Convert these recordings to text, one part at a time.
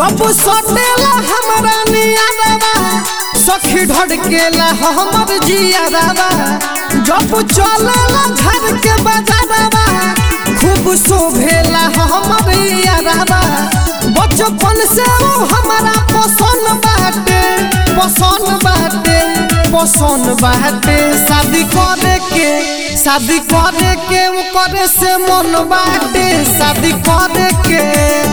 जब सटेला हमरा नियारवा सखी ढड़केला हमर जियारवा जब चलेला घर के बाजारवा खूब शोभेला हमर यारवा बचपन से वो हमारा पसंद बाटे पसंद बाटे पसंद बाटे शादी करे के शादी करे के वो करे से मन बाटे शादी करे के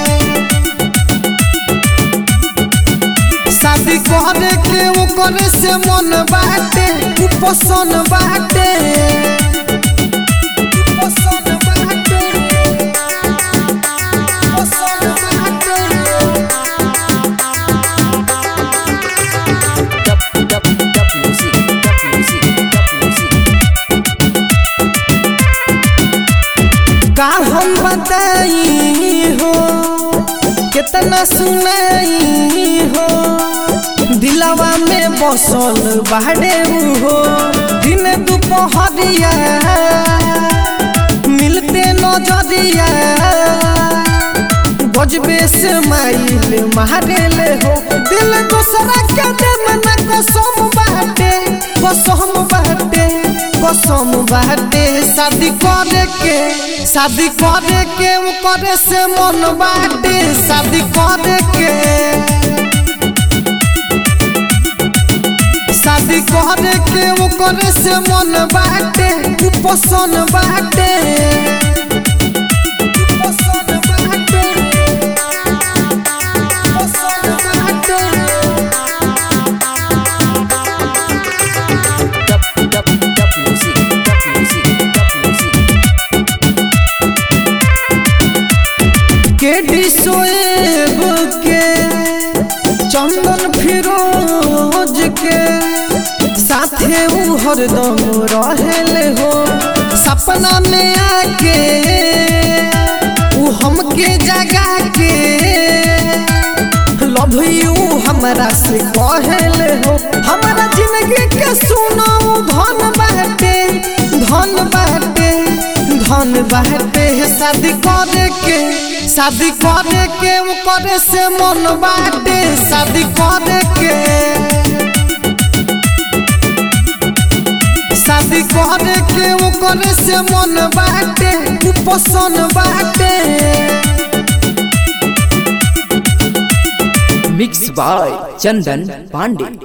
शादी करे के वो करे से मन बाटे उ पसंद बाटे उ पसंद बाटे पसंद बाटे Dub, dub, dub music, dub music, dub music. का हम बताई हो कितना सुनाई हो दिलवा में बसल बाड़े हो दिन दोपहरिया मिलते नजरिया गजबे से माइल मारेले हो दिल दूसरा के देमना कसम बाटे कसम बाटे कसम बाटे शादी करे के शादी करे के वो करे से मन बाटे शादी करे के शादी करे के वो करे से मन बाटे उ पसंद बाटे उ पसंद बाटे पसंद बाटे Dub, dub, dub music, dub music, dub music. KD Shoaib के चंदन फिरोज के साथे उ हरदम रहेले हो सपना में आके उ हमके जगा के लव यू हमरा से कहले हो हमरा जिंदगी के सुनाओ धन बाटे धन बाटे धन बाटे शादी करे के शादी करे के वो करे से मन बाटे शादी करे के शादी करे के वो करे से मन बाटे उ पसंद बाटे Mixed by Chandan Pandey.